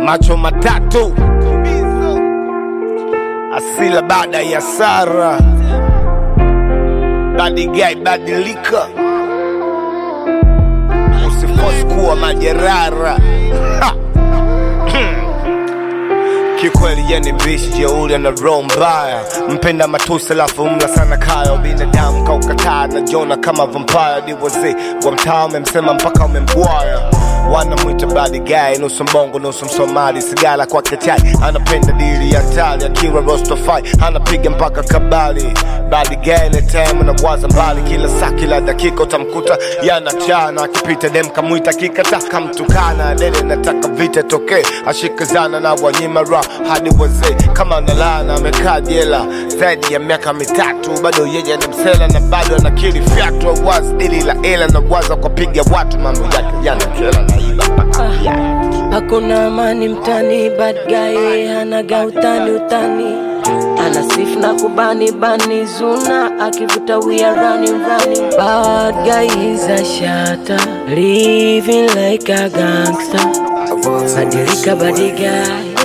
macho matatu asila baada ya sara badigai badilika usifosi kuwa majerara Ha! kikweli yeni bishi jeuri na roho mbaya mpenda matusi alafu mla sana kaya binadamu kaukataa na jona kama vampire diwozi wa mtaa umemsema mpaka umemgwaya wanamwita badi guy nusu mbongo nusu msomali sigara kwake chai anapenda dili ya tali akiwa rostofai anapiga mpaka kabali badi guy ile time nawaza mbali kila saa kila dakika utamkuta yanachana akipita dem kamwita kikata kamtukana dele nataka vita tokee ashikazana na wanyima ra hadi wazee kama nalana amekaa jela zaidi ya miaka mitatu bado yeye ni msela na bado anakiri fyatu awazi dili la ela na waza kwa piga watu mambo yake yanakela naiba mpaka viatu. Hakuna amani mtani, bad guy hanaga utani utani, ana sifu na kubani bani zuna, akivuta we are running running. Bad guy is a shatter, living like a gangster. Badilika badi guy,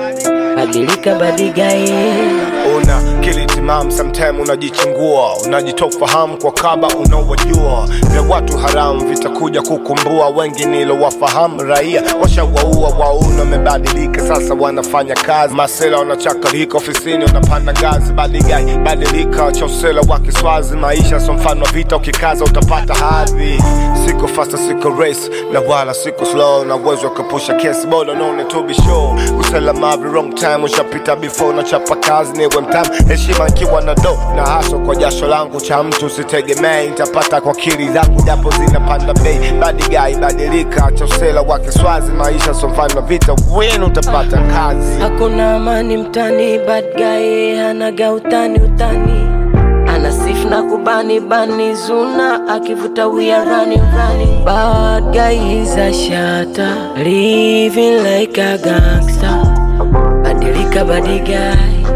badilika badi guy. una kili timam sometime unajichingua unajitofahamu kwa kaba unaowajua vya watu haramu vitakuja kukumbua wengi nilowafahamu raia washawaua wauna wamebadilika sasa wanafanya kazi masela wanachakarika ofisini wanapanda ngazi badigai badilika chausela wa kiswazi maisha so mfano wa vita ukikaza utapata hadhi siko fasta siko race na wala siko slow na uwezo wa kupusha kesi bora naone to be sure usalama the wrong time ushapita before na chapa kazi niwe mtamu heshima ikiwa na do na haso kwa jasho langu cha mtu usitegemee nitapata kwa kili zangu japo zinapanda bei badigai badilika chausela wa kiswazi maisha so mfano wa vita wenu utapata kazi Hakuna amani mtani, bad guy hanaga utani utani, ana sifu na kubani bani zuna, akivuta we are running running. Bad guy is a shatter, living like a gangster. Badilika badi guy,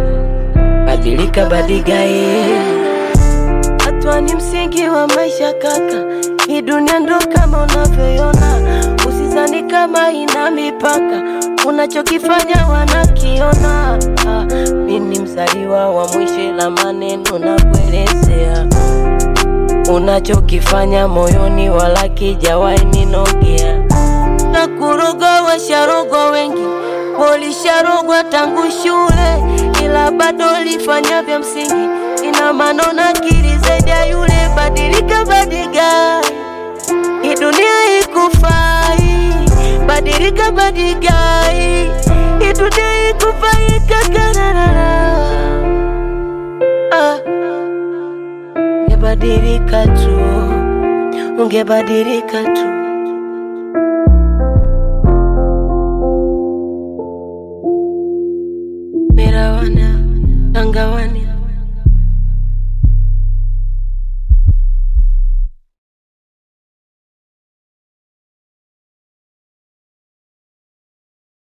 badilika badi guy. Hatua ni msingi wa maisha kaka, hii dunia ndo kama unavyoiona, usizani kama ina mipaka, unachokifanya wanakiona. Ah, Mi ni mzaliwa wa mwisho, la maneno na kuelezea unachokifanya moyoni, wala kijawahi ninogea na kurogwa, washarogwa wengi, walisharogwa tangu shule, ila bado lifanya vya msingi, ina maana unakiri zaidi ya yule. Badilika, badiga, hii dunia ikufai. Badilika, badigai, hii dunia ikufai kakarara. Ah, ungebadilika tu, ungebadilika tu